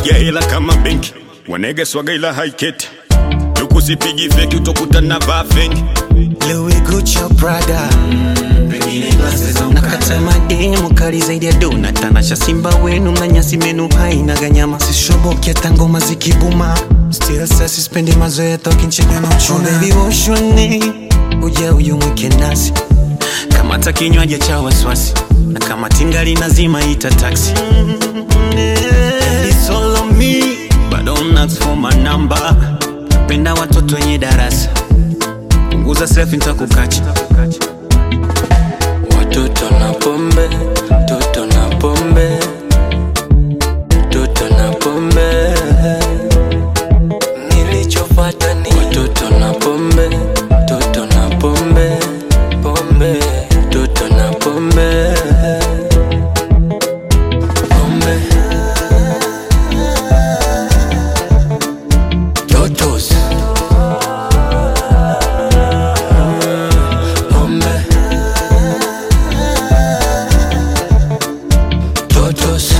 napiga hela kama benki wanege swaga ila haiketi tukusipigi feki utokuta na vaa fengi Louis Gucci Prada nakata mademu kali zaidi ya dona tanasha simba wenu mnanyasi menu haina ganyama sishoboke hata ngoma zikibuma still sasa sispendi mazoea tokinchega na uchuna oh, baby woshone uja uyumwike nasi kamata kinywaji cha waswasi na kama tingali nazima ita taxi It's all on me, but don't ask for my number. Penda watoto wenye darasa punguza selfie nitakukacha Watoto na pombe, toto na pombe, toto na pombe. Nilichopata ni watoto na pombe, toto na pombe, pombe, toto na pombe, pombe. Totos. Pombe. Totos.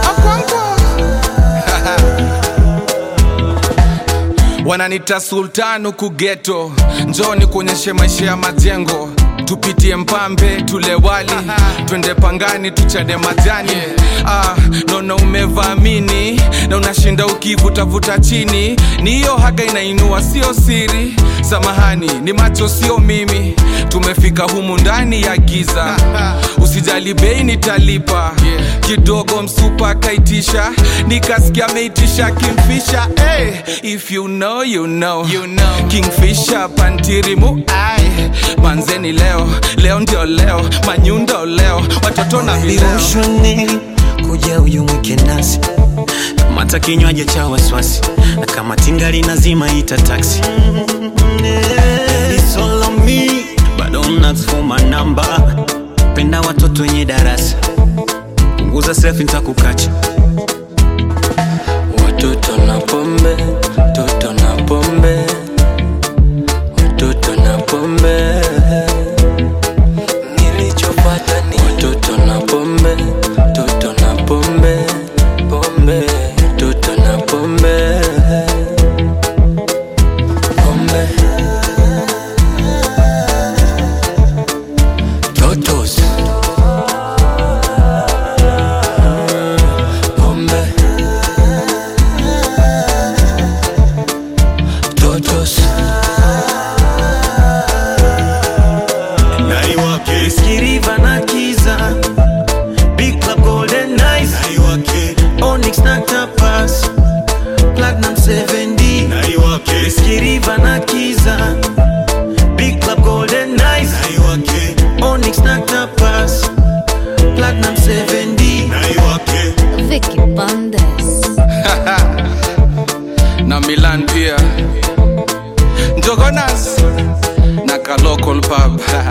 wananita sultan huku geto njoni kuonyeshe maisha ya majengo tupitie mpambe tule wali twende pangani tuchade majani ah, naona umevamini na unashinda ukivutavuta chini ni hiyo haga inainua sio siri samahani ni macho sio mimi tumefika humu ndani ya giza usijali bei nitalipa kidogo msupa kaitisha nikasikia ameitisha kimfisha hey, if you know, you know. You know. kingfisha pantirimu ai manzeni leo leo ndio leo manyundo leo watoto na vileo vivoshone kuja uyumwike nasi kamata kinywaji cha waswasi na kama tingali nazima ita taxi It's all on me, but don't ask for my number. penda watoto wenye darasa punguza selfie nitakukacha Watoto na pombe, toto na pombe, watoto na pombe. Nilichopata ni watoto na pombe, toto na pombe, pombe, toto na pombe, pombe. Totos. Pombe. Totos. naiwake Skiriva na Kiza Big Club Golden Nights naiwake Onyx na Tapas Platinum 7D naiwake Skiriva na Kiza Big Club Golden Nights naiwake Onyx na Tapas Platinum 7D naiwake Vicky Bandes. na milan pia njogonas na ka local pub